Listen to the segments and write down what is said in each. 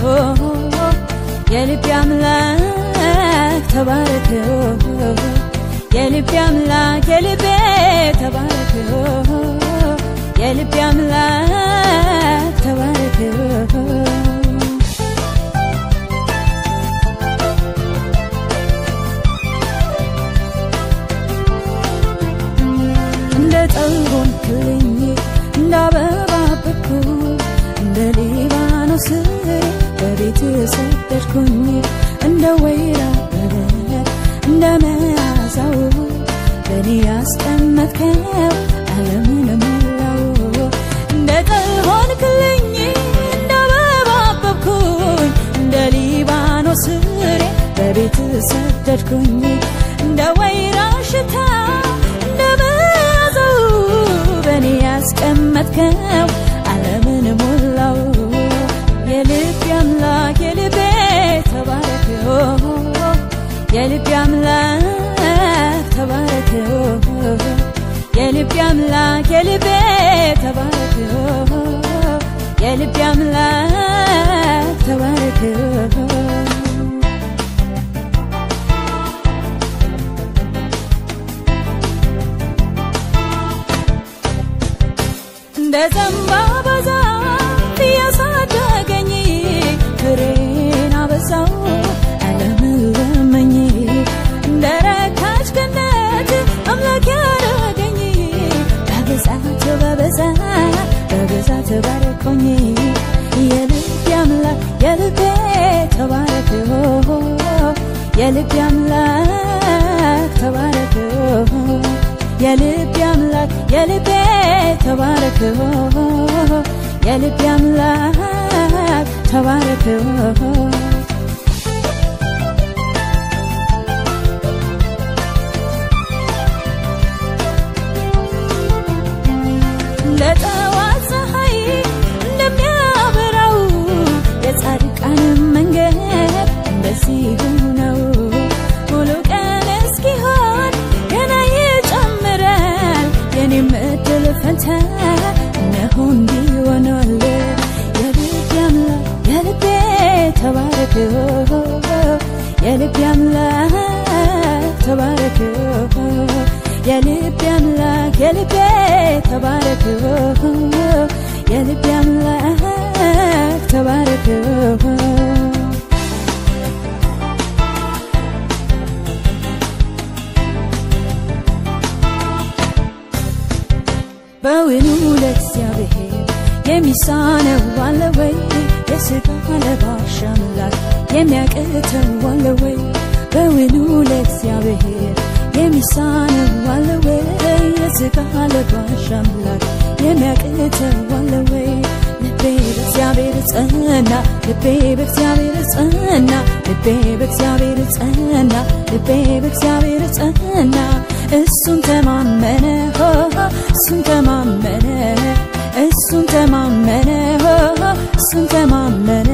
የልቤ አምላክ ተባረክ የልቤ አምላክ የልቤ ተባረክ የልቤ አምላክ ተባረክ እንደ ጠልቦን ክልኝ እንደ አበባ አበብኩ እንደ ሊባኖስ በቤት ሰደድኩኝ እንደ ወይራ በረት እንደ መዓዛው በእኔ ያስቀመጥከው ዓለምን ሞላው እንደ ጠልቦን ክልኝ እንደ አበባ አበብኩኝ እንደ ሊባኖስ ፍሬ በቤት ሰደድኩኝ እንደ ወይራ ሽታ እንደ መዓዛው በእኔ ያስቀመጥከው ዓለምን ሞላው የልቤ አምላክ የልቤ ተባረክ የልቤ አምላክ ተባረክ የልቤ አምላክ የልቤ ተባረክ የልቤ አምላክ ተባረክ እንደ ዘንባባ ዛፍ እያሳደገኝ ፍሬን አበዛው ዓለምን ለመኝ እንደ ረካች ገነት አምላክ ያደረገኝ በብዛት በብዛት በብዛት ባረኮኝ የልቤ አምላክ የልቤ ተባረክ የልቤ አምላክ ተባረክ የልቤ አምላክ የልቤ ተባረክ የልቤ አምላክ ተባረክ ለጠዋት ፀሐይ እንደሚያበራው የጻድቃንም መንገድ እንደዚሁ ነው። ሙሉ ቀን እስኪሆን ገና ይጨምራል። የኔም እድል ፈንታ እነሆ እንዲህ ሆኗል። የልቤ አምላክ የልቤ ተባረክ የልቤ አምላክ ተባረክ የልቤ አምላክ የልቤ ተባረክ የልቤ አምላክ ተባረክ በውኑ ለእግዚአብሔር የሚሳነው አለ ወይ? የሥጋ ለባሽ አምላክ የሚያቅተው አለ ወይ? በውኑ ለእግዚአብሔር የሚሳነው አለ ወይ? የሥጋ ለባሽ አምላክ የሚያቅተው አለ ወይ? ልቤ በእግዚአብሔር ጸና፣ ልቤ በእግዚአብሔር ጸና፣ ልቤ በእግዚአብሔር ጸና፣ ልቤ በእግዚአብሔር ጸና። እሱን ተማመነ ሆ እሱን ተማመነ እሱን ተማመነ ሆ እሱን ተማመነ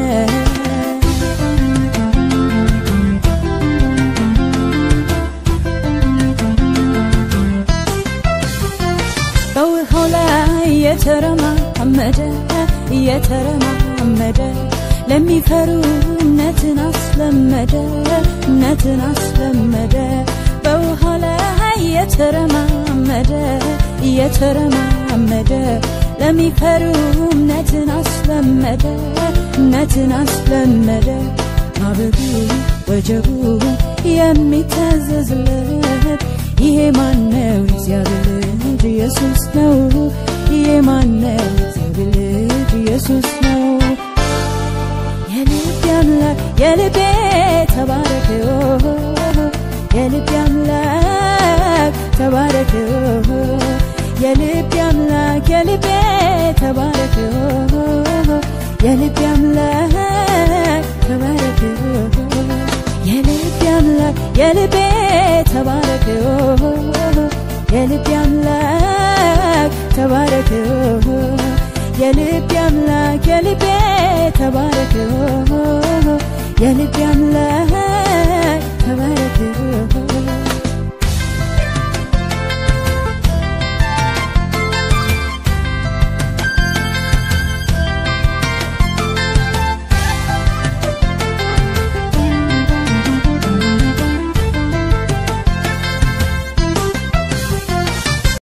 በውሃው ላይ የተረማመደ የተረማመደ ለሚፈሩ እምነትን አስለመደ እምነትን አስለመደ በውሃው ላይ የተረማመደ የተረማመደ ለሚፈሩ እምነትን አስለመደ እምነትን አስለመደ ማበቡ ወጀቡ የሚታዘዝለት ይሄ ማነው? እግዚአብሔር ልጅ ኢየሱስ ነው። ይሄ ማነው? እግዚአብሔር ልጅ ኢየሱስ ነው። የልቤ አምላክ የልቤ ተባረክ የልቤ አምላክ ተባረክ የልቤ አምላክ የልቤ ተባረክ የልቤ አምላክ ተባረክ የልቤ አምላክ የልቤ ተባረክ የልቤ አምላክ ተባረክ የልቤ አምላክ የልቤ ተባረክ የልቤ አምላክ ተባረክ